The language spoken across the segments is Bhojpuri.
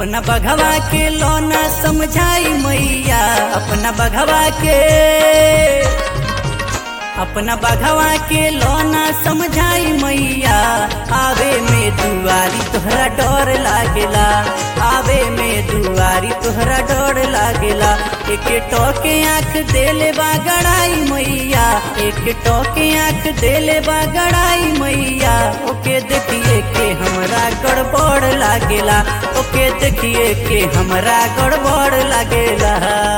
अपना बघवा के लोना समझाई मैया अपना बघवा के अपना बघवा के लोना समझाई मैया आवे में दुआरी तोहरा डर लागेला आवे में दुआरी तोहरा डर लागेला एक टोके आंख देले बा गड़ाई मैया एक टोके आंख देले बा गड़ाई मैया ओके देखिए के हमरा गड़बड़ लागेला ओके देखिए के हमरा गड़बड़ लागेला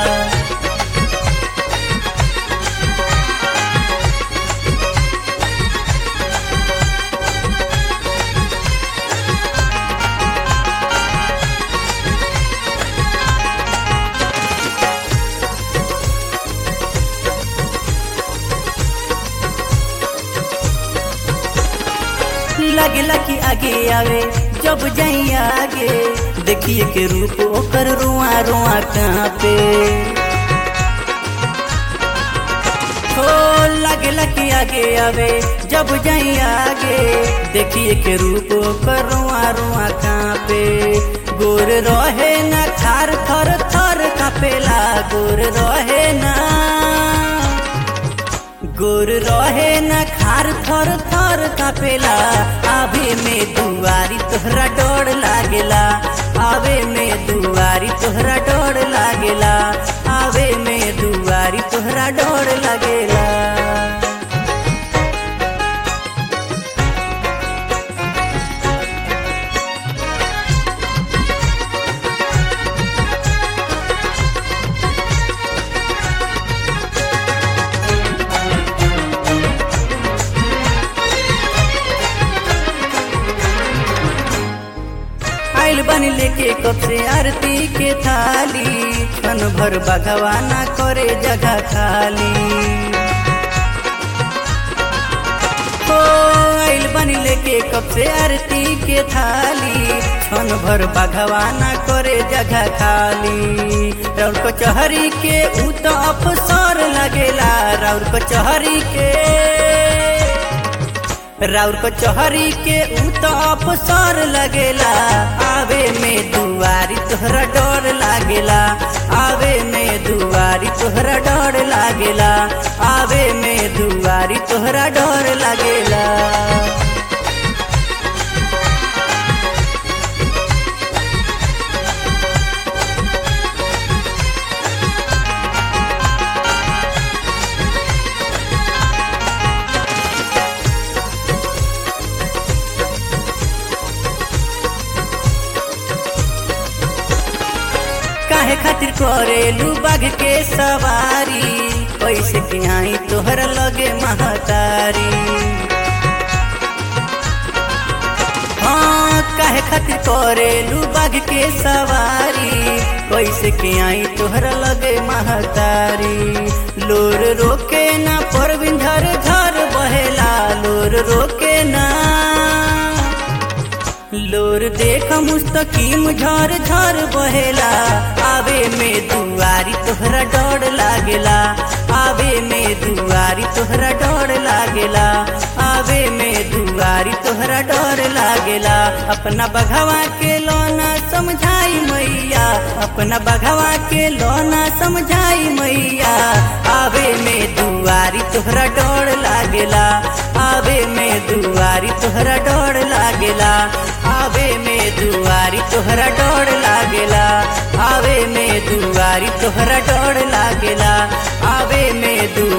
लगेला कि आगे आवे जब जाई आगे देखिए के रूप ओकर रुआ रुआ कहाँ पे हो लगेला कि आगे आवे जब जाई आगे देखिए के रूप ओकर रुआ रुआ कहाँ पे गोर रहे ना खार थर थर कापेला गोर रहे ना गोर रहे न खार थर थर कापेला आवे में दुआरी तोहरा डर लागेला आवे में दुआरी तोहरा डर लागेला आवे में दुआरी तोहरा डर लागेला आइल बनी लेके कब से आरती के थाली क्षण भर भगवाना करे जगह खाली हो आइल बनी लेके कब से आरती के थाली क्षण भर भगवाना करे जगह खाली राउर कचहरी के ऊ तो अफसर लगेला राउर कचहरी के राउर कचहरी के ऊ तो अफसर लगेला आवे में दुआरी तोहरा डर लागेला आवे में दुआरी तोहरा डर लागेला आवे में दुआरी तोहरा डर लागेला काहे खातिर करेलू बाघ के सवारी पैसे के आई तोहर लगे महतारी हाँ काहे खातिर करेलू बाघ के सवारी पैसे के आई तोहर लगे महतारी लोर रोके ना पर बिंधर घर बहेला लोर रोके ना लोर देख मुस्तकीम झर झर बहेला आवे में दुआरी तोहरा डर लागेला आवे में दुआरी तोहरा डर लागेला आवे में दुआरी तोहरा डर लागेला अपना बघवा के लोना समझाई मैया अपना बघवा के लोना समझाई मैया आवे में दुआरी तोहरा डर लागेला आवे में दुआरी तोहरा डर लागेला आवे में दुआरी तोहरा डर लागेला आवे में दुआरी तोहरा डर लागेला आवे में दु